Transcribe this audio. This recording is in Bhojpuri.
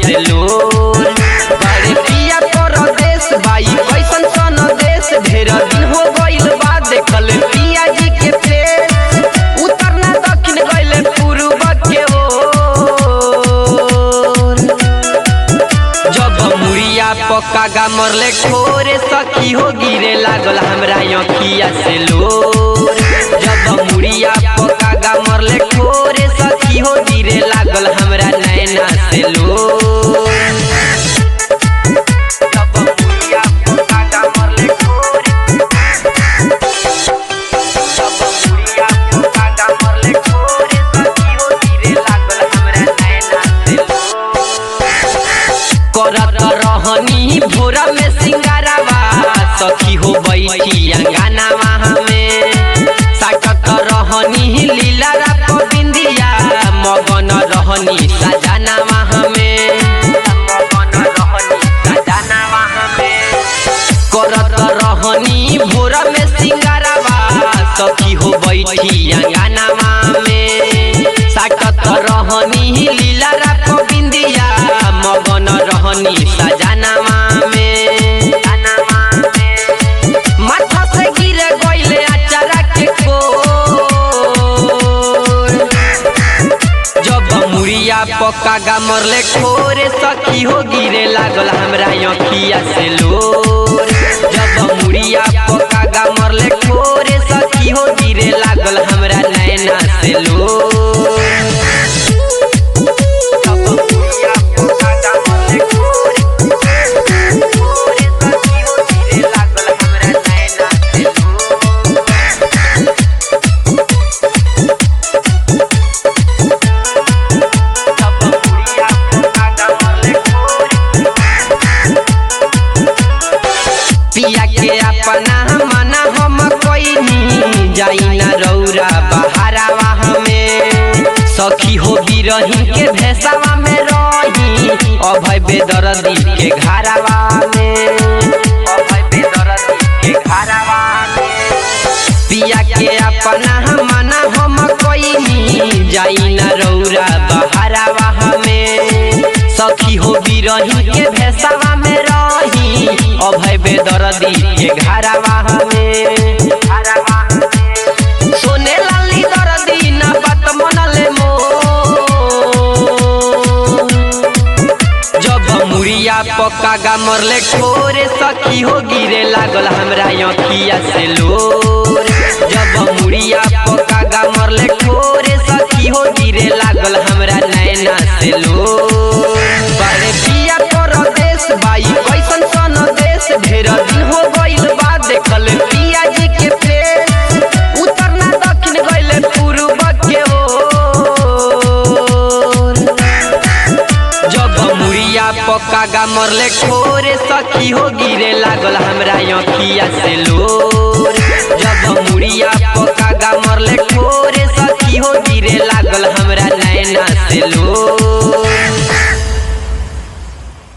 से लोर बड़े पिया परदेश बाई कैसन सन देश ढेर दिन हो गइल बा देखल पिया जी के फेस उत्तर ना दक्षिण गइले पूर्व के ओर जब मुड़िया पक्का गा मरले खोरे सखी हो गिरे लागल हमरा अखिया से लोर जब मुड़िया पक्का गा मरले खोरे सखी हो गिरे लागल हमरा नैना से लोर जब मुड़िया पक्का गा मरले खोरे जब मुड़िया पक्का गा मरले खोरे सखी हो गिरे लागल हमरा नैना से लोर करत रहनी भोरा में सिंगारावा सखी हो बैठी अंगनावा हमें साकत रहनी लीला रात बिंदिया मगन रहनी सजनावा हमें मगन रहनी सजनावा हमें करत रहनी भोरा में सिंगारावा सखी हो बैठी अंगनावा में साकत रहनी लीला रात बिंदिया मगन रहनी सजनावा में माथा से गिरे गइले अचारा के कोर जब मुड़िया पक्का गा मरले खोरे सखी हो गिरे लागल हमरा अखिया से लोर जब मुड़िया पक्का गा मरले खोरे सखी हो गिरे लागल हमरा नैना से लोर जब मुड़िया पक्का गा मरले खोरे खोरे सखी हो गिरे लागल हमरा नैना से लोर जब मुड़िया पक्का गा मरले खोरे पिया के अपना मना हम कोइनी जाई ना रौरा बहारावा हमें सखी हो बिरही के भेसावा में रही अभय बेदर्दी के घरावा में अभय बेदर्दी के घरावा में पिया के अपना मना हम कोइनी जाई ना रौरा बहारावा हमें सखी हो बिरही के भेसावा में रही अभय बेदर्दी के घरावा हमें घरावा हमें। सोने लाली दर्दी ना बात मनले मो जब मुड़िया पक्का गा मरले खोरे सखी हो गिरे लागल हमरा अखिया से लोर जब मुड़िया पक्का गा मरले खोरे सखी हो गिरे लागल हमरा नैना से लोर बड़े पिया परदेश बाई कैसन सन देश ढेर दिन हो गइल बा देखल पिया जी के फेस उत्तर ना दक्षिण गइले पूर्व के ओर जब मुड़िया पक्का गा मरले खोरे सखी हो गिरे लागल हमरा अखिया से लोर जब मुड़िया पक्का गा मरले खोरे सखी हो गिरे लागल हमरा नैना से लोर